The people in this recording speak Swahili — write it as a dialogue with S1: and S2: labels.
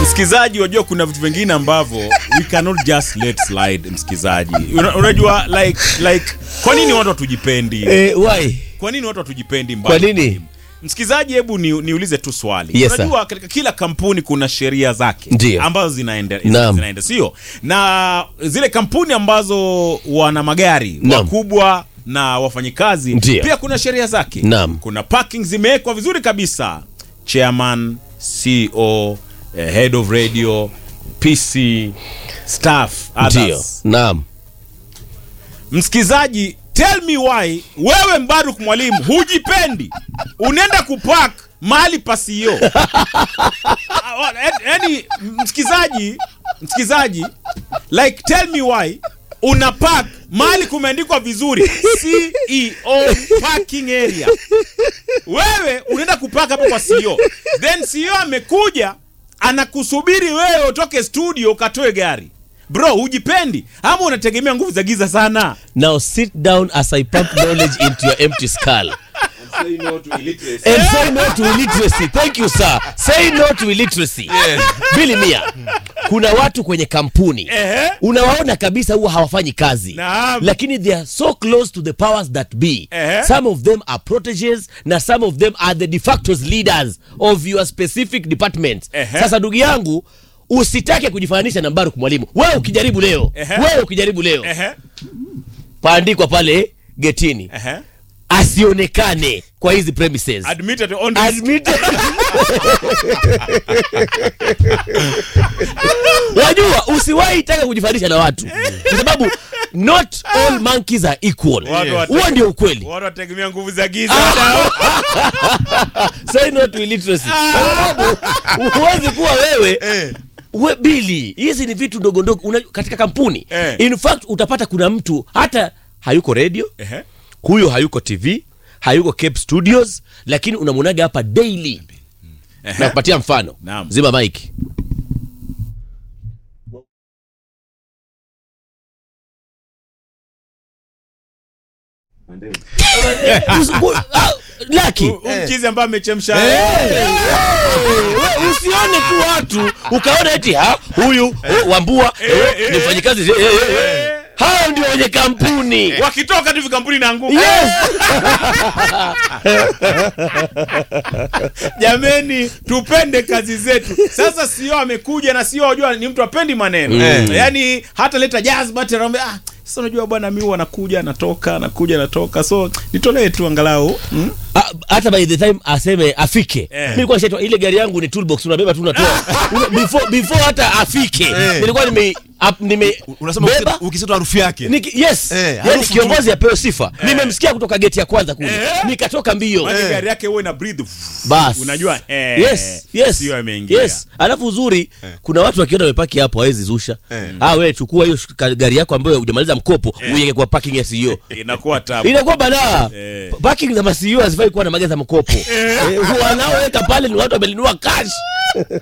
S1: msikizaji wajua kuna vitu vingine ambavyo we cannot just let slide msikizaji Una- unajua like like kwa nini watu hatujipendi
S2: Eh, why?
S1: kwa nini watu hatujipendi
S2: Kwa nini?
S1: msikizaji hebu ni, niulize tu swali
S2: Yes, sir.
S1: unajua katika kila kampuni kuna sheria zake
S2: Ndiyo.
S1: ambazo zinaenda,
S2: Naam.
S1: zinaenda sio na zile kampuni ambazo wana magari
S2: Naam.
S1: wakubwa na wafanyikazi
S2: Ndiyo.
S1: pia kuna sheria zake
S2: Naam.
S1: kuna parking zimewekwa vizuri kabisa chairman ceo eh, head of radio pc staff
S2: Ndio.
S1: others
S2: Naam.
S1: msikizaji tell me why wewe mbaruk mwalimu hujipendi unaenda kupak mahali pasio yani msikizaji msikizaji like tell me why una park mahali kumeandikwa vizuri ceo parking area wewe unaenda kupak hapo kwa ceo then ceo amekuja anakusubiri wewe utoke studio ukatoe gari bro hujipendi ama unategemea nguvu za giza sana
S2: Now sit down as I pump knowledge into your empty skull. And say no to illiteracy. Thank you, sir. Say no to illiteracy. Billy Mia, kuna watu kwenye kampuni
S1: Ehe.
S2: unawaona kabisa huwa hawafanyi kazi
S1: Naam.
S2: lakini they are so close to the powers that be
S1: Ehe.
S2: some of them are proteges na some of them are the de facto leaders of your specific department
S1: Ehe.
S2: sasa ndugu yangu usitake kujifananisha na Mbaruk mwalimu wewe ukijaribu leo
S1: Ehe.
S2: wewe ukijaribu leo
S1: Ehe,
S2: paandikwa pale getini
S1: ehe.
S2: asionekane kwa hizi premises
S1: Admitted on this.
S2: Admitted. wajua usiwahi taka kujifanisha na watu kwa sababu not all monkeys are equal
S1: Watu wate-
S2: huo ndio ukweli
S1: watu wategemea nguvu za giza
S2: say no to illiteracy Kwa sababu huwezi kuwa wewe we bili hizi ni vitu ndogo ndogo Una- katika kampuni
S1: Eh.
S2: in fact utapata kuna mtu hata hayuko radio
S1: Ehe.
S2: huyo hayuko tv hayuko cape studios lakini unamwonaga hapa daily na kupatia mfano
S1: Naam.
S2: zima mike laki
S1: Huyu mchizi ambaye amechemsha
S2: we usione tu watu ukaona eti ha huyu oh, wambua eh, ni mfanyikazi eh, eh, eh. hao ndio wenye kampuni
S1: wakitoka tu hivi kampuni inaanguka
S2: yes
S1: jameni tupende kazi zetu sasa sio amekuja na sio wajua ni mtu apendi maneno
S3: Mm.
S1: yaani hata leta jazba tena anambia, ah sasa unajua bwana mi huwa nakuja natoka nakuja natoka so nitolee tu angalau mm?
S2: Ah, hata by the time aseme afike
S1: Eh.
S2: mi nilikuwa nishaitwa ile gari yangu ni toolbox unabeba tu unatoa Una- before, before hata afike nilikuwa nime ap- nime
S3: unasema
S2: beba
S3: ukisema- ukisema harufu yake
S2: Niki, yes
S3: Eh,
S2: yani
S3: harufu
S2: kiongozi apewe sifa nimemsikia kutoka geti ya kwanza kule nikatoka mbio
S1: Maana gari yake huwa ina breathe
S2: bas
S1: unajua eh,
S2: yes yes
S1: sio ameingia
S2: yes alafu uzuri kuna watu wakiona wamepaki hapo hawezi zusha
S3: Eh.
S2: ah wewe chukua hiyo sh- gari yako ambayo hujamaliza mkopo uiweke kwa parking ya CEO
S1: inakuwa tabu
S2: inakuwa balaa
S1: Eh.
S2: Pa- parking za masio hazifai kuwa na magari za mkopo Eh, wanaoweka pale ni watu wamenunua cash